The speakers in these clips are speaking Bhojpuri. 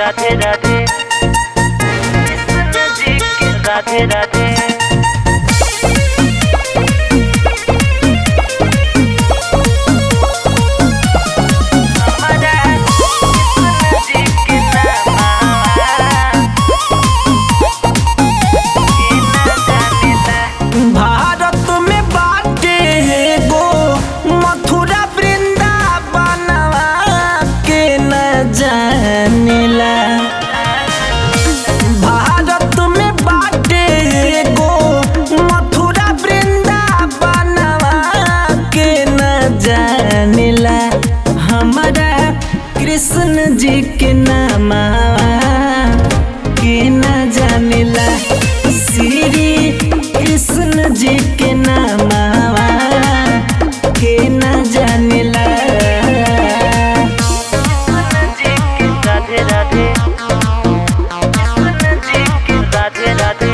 राधे राधे कृष्ण जी की राधे राधे हमारा कृष्ण जी के नाम भारत में बाटे एगो मथुरा वृंदावनवा के न जानेला भारत में बाटे एगो मथुरा वृंदावनवा के न जानेला हमारा कृष्ण जी के नामा के न जानेला श्री कृष्ण जी के नामा के न जानेला जी की राधे राधे कृष्ण जी की राधे राधे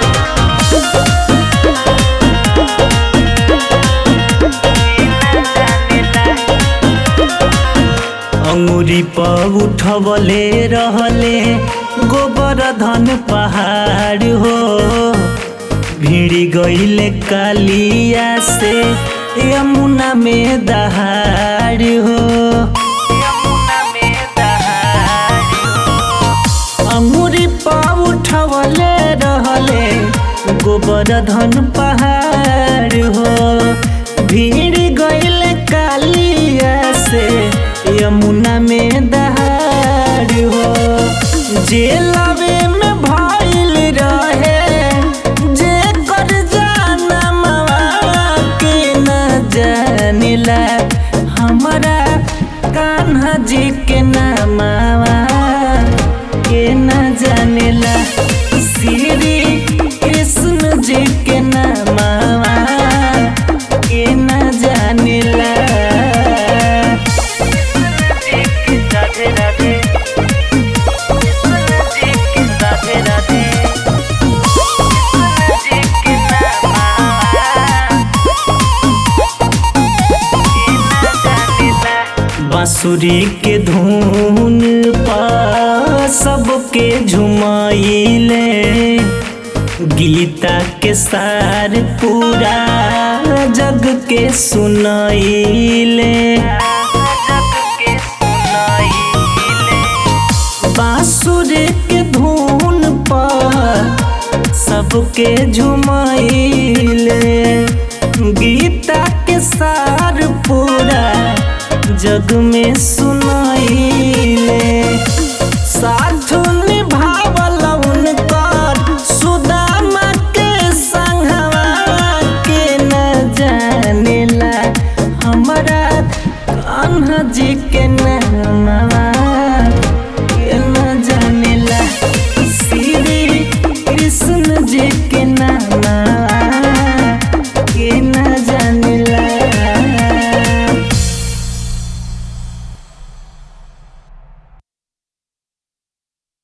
अंगुरी पर उठवले रहले गोबर धन पहाड़ हो भिड़ी गईले कालिया से यमुना में दहाड़ हो यमुना में दहाड़ अंगुरी पर उठवले रहले गोबर धन पहाड़ हो भीड़ गईले कालिया से यमुना में दहाड़ हो जेलवे में भइल रहे जे कर जाना के न जानिला हमारा कान्हा जी के नामावा के न जानेला श्री कृष्ण जी के नामावा के न जानेला जी की राधे राधे कृष्ण जी की राधे राधे कृष्ण जी के नाम बांसुरी के धुन पा सबके झुमाइले गीता के सार पूरा जग के सुनाइले बांसुर के धुन पर सबके झुमाइले गीता के सार पूरा जग में सुनाइले साथ